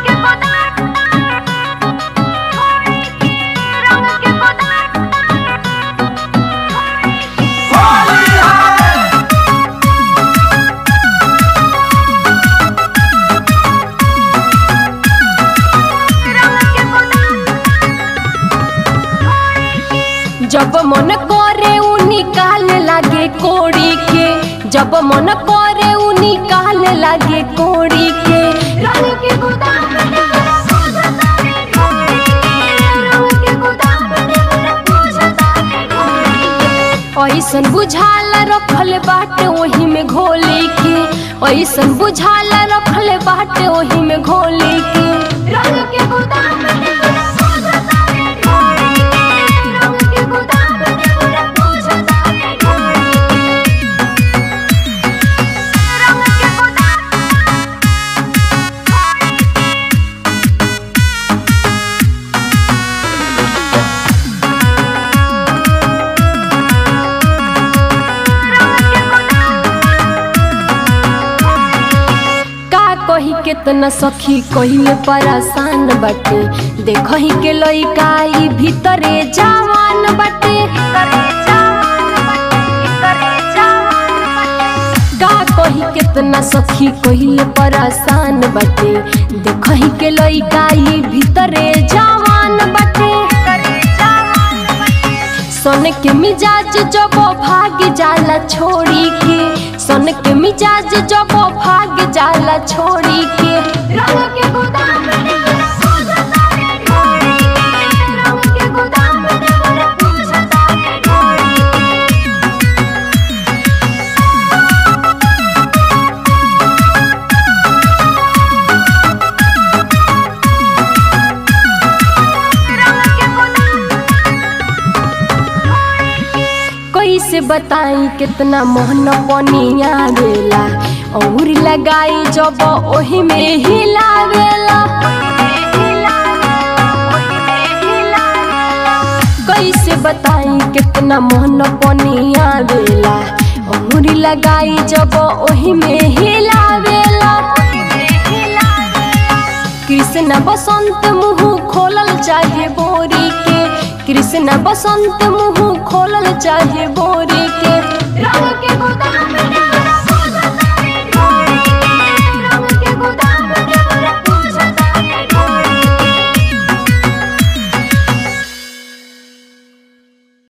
जब मन करे उ निकाल लागे कोड़ी के जब मन करे उ निकाल लागे कोड़ी के रंग के गोदाम में हमरा पूछता रे ढोरी के रंग के गोदाम में हमरा पूछता रे ढोरी के ऐसन बुझाला रखल बाटे ओही में घोली के ऐसन बुझाला रखल बाटे ओही में घोली के रंग के गोदाम में हमरा पूछता रे ढोरी के रंग के गोदाम में हमरा पूछता रे ढोरी के रंग के गोदाम का कही केतना सखी कहिले परेशान बाटे देखही के लइका ई भीतरे जवान बाटे का कही केतना सखी कहिले परेशान बाटे देखही के लइका ई भीतरे जवान बाटे सन के मिजाज जब भाग जाला छोड़ी के सन के मिजाज जब भाग जाला छोड़ी के रंग के गोदाम में हमरा पूछता रे ढोरी के रंग के गोदाम में हमरा पूछता रे ढोरी के रंग के गोदाम कैसे बताई कितना मोहन पनिया बेला और लगाई जब ओही में हिलावेला कैसे बताई कितना मोहन पनिया बेला और लगाई जब ओही में हिलावेला कृष्ण बसंत मुंह खोलल चाहे बोरी के कृष्ण बसंत मुंह खोलल चाहे बोरी